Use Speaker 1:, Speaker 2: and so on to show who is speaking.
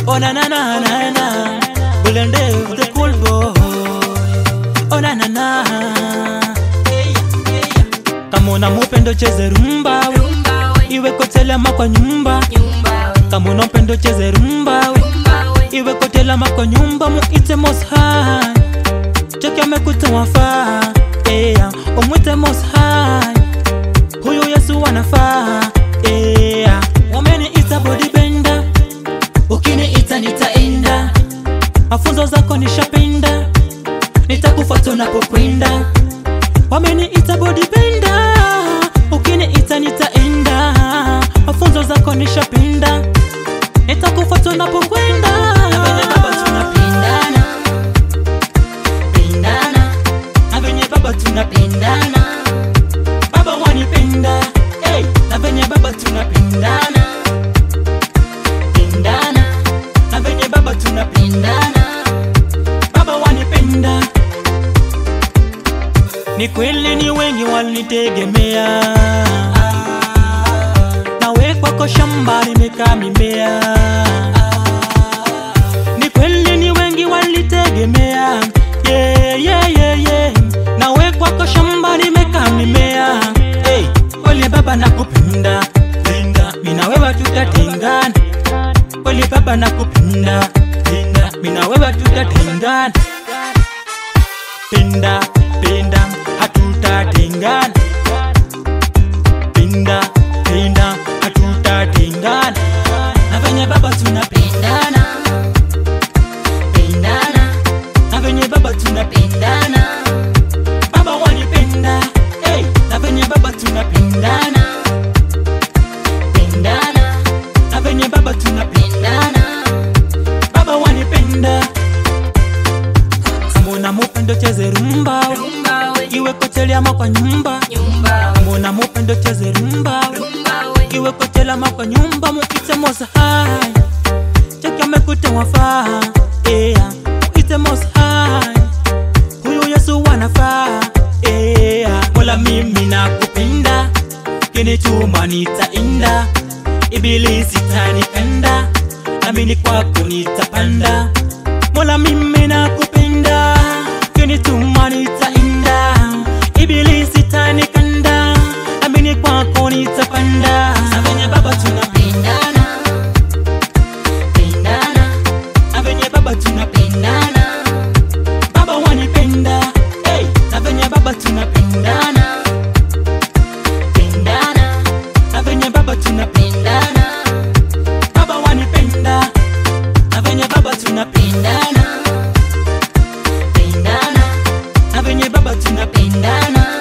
Speaker 1: Oh na na na na na. Bulende the cool boy. Oh na na na. Kama una mupendo cheze rumba we. Iwe kotelema kwa nyumba. Kama una mpendo cheze rumba we. Iwe kotelema kwa nyumba muite most high. Cheki amekuta wafaa. Yeah, umwite most high. Huyu Yesu anafaa. Yeah, wameniita bodybuilder. Ukiniita nitaenda. Mafunzo zako nishapenda. Nitakufuata unapokwenda. Wameniita bodybuilder. Ukiniita nitaenda. Mafunzo zako nishapenda. Nitakufuata unapokwenda. Na venye baba tunapendana. Pendana. Na venye baba tunapendana. Baba wanipenda. Hey, na venye baba tunapendana. Pendana. Na venye baba tunapendana. Baba wanipenda. Ni kweli ni wengi walinitegemea, nawe kwako shamba nimekaa mimea. Ni kweli ni wengi walinitegemea, yeah, yeah, yeah, yeah. nawe kwako shamba nimekaa mimea. Hey, kweli baba nakupenda, linda, mina wewe tutatengana. Kweli baba nakupenda, linda, mina wewe tutatengana pinda pinda hatutatengana pinda pinda hatutatengana na venye baba tunapendana pendana na venye baba tunapendana baba wanipenda hey, na venye baba tunapendana pendana na venye baba tunapendana baba wanipenda kama una mupendo cheze rumba we. iwe koteli ama kwa nyumba kama una mupendo cheze rumba we. iwe koteli ama kwa nyumba muite mosa hai cheki amekuta wafaa yeah. muite mosa hai huyu yesu wanafaa yeah. mola mimi nakupenda kinituma nitaenda ibilisi tanikanda amini kwako nitapanda mola mimi nakupenda kinituma nitaenda ibilisi tanikanda amini kwako nitapanda na venye baba tunapendana pendana na venye baba tunapendana baba wanipenda hey, na venye baba tunapendana pendana na venye baba tunapendana baba wanipenda na venye baba tunapendana pendana na venye baba tunapendana